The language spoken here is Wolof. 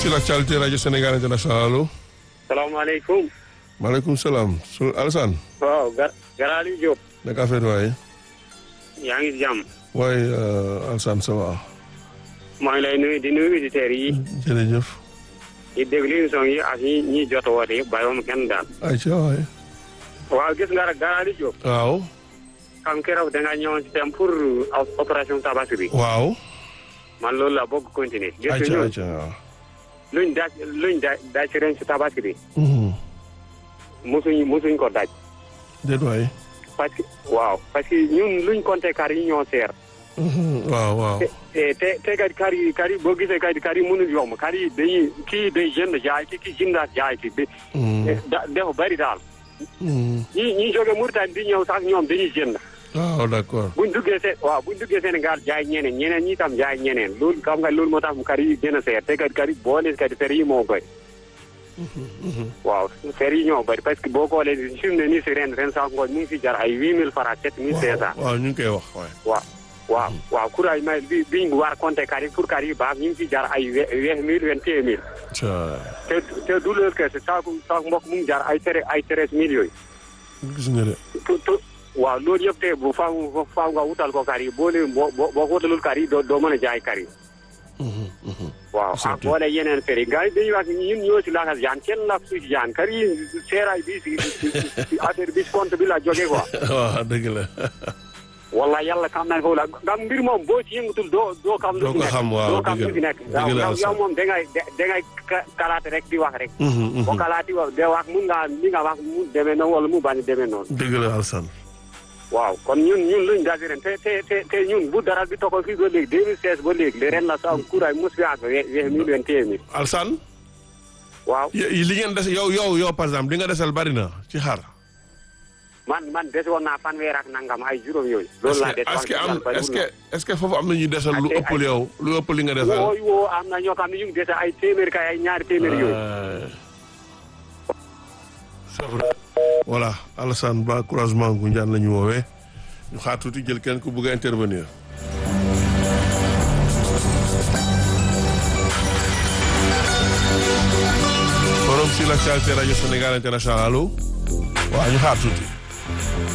sur l'actualité rajo Sénégal international allo. salaamaaleykum. maaleykum salaam su Alassane. waaw Ga Garaali Diop. naka affaire waaye. yaa ngi jàmm. waaye Alassane ça va. maa ngi lay nuyu di nuyu auditeurs yi. jërëjëf. di déglu émission yi ak ñi ñi jot a woote yëpp bàyyiwuma kenn daal. ayca waaye. waaw gis nga rek Garaali Diop. waaw. xam keroog da nga ñëwoon si thème pour opération tabaski bi. waaw. man loolu la bëgg continuer. gis nga ayca ñun ayca waaw. luñ daaj luñ daaj daaj si ren si tabaski bi. mosuñ mosuñ ko daaj. déet waay. parce que waaw parce que ñun luñ compté kar yi ñoo seer. waaw waaw. te te te kat kar yi kar yi boo gisee kat kar yi mënul yomb kar yi dañuy kii day jënd jaay ki kii jëndaat jaay ki bi da dafa bari daal ñi ñi jóge Mauritanie di ñëw sax ñoom dañuy jënd waaw d'accord. buñ duggee seen waaw buñ duggee Sénégal jaay ñeneen ñeneen ñi tam jaay ñeneen loolu xam nga loolu moo tax mu kar yi gën a seer te kat kar yi boole kat fer yi moo bëri waaw fer yi ñoo bëri parce que boo xoolee fi mu ne nii si ren ren sax ngooñ mu ngi si jar ay huit mille francs sept mille cinq cent waaw ñu ngi koy wax waaye. waaw waaw waaw courage may bi biñ war compter kar yi pour kar yi baax ñu ngi si jar ay vingt mille vingt et un mille te te du loolu kese saako saako mbokk mu ngi jar ay tere ay treize mille yooyu gis nga de. tu tu waaw loolu yëpp te bu faaw faaw nga wutal ko kar yi boo leen boo boo boo ko wutalul kar yi doo doo mën a jaay kar yi waaw ak boole yeneen fer yi gars yi dañuy wax ñun ñoo si lakas jaan kenn lak su si jaan kar yi seeraay bi si si affaire bi si compte bi la jógee quoi waaw dëgg la. walla yàlla xam naa foofu la nga mbir moom boo ci yëngatul doo doo xam lu Doo fi ko nekk xam, waaw, doo xam dëgg lu fi la. nekk Dëgg la, yow Alassane. yow moom da ngay da ngay ka- kalaate rek di wax rek boo kalaati wax de wax mun nga li nga wax mu demee noonu wala mu bañ a demee noonu dëgg la Alassane. waaw kon ñun ñun luñ daal di ren te te te te ñun bu dara bi toxal fii ba léegi 2016 ba léegi le ren la sa kuuraay mos fi ak we- we mille vingt et un mille Alassane. waaw y- li ngeen des yow yow yow par exemple li nga desal bari na ci xar. man man des woon naa fanweer ak nangam ay juróom yooyu loolu laa des est-ce que am bariwul est-ce que est-ce que foofu am na ñuy desal lu Ak tey ëpp li ay- yow lu ëpp li nga desal. wooy woo am na ñoo xam ne ñu ngi dese ay téeméer kay ay ñaari téeméer yooyu Euh, c'est vrai. voilà Alassane Ba croisement gu njaan la ñu woowee ñu xaar tuuti jël kenn ku bëgg a intervenir. forum sur l'actualité rajo Sénégal international allo waaw ñu xaar tuuti.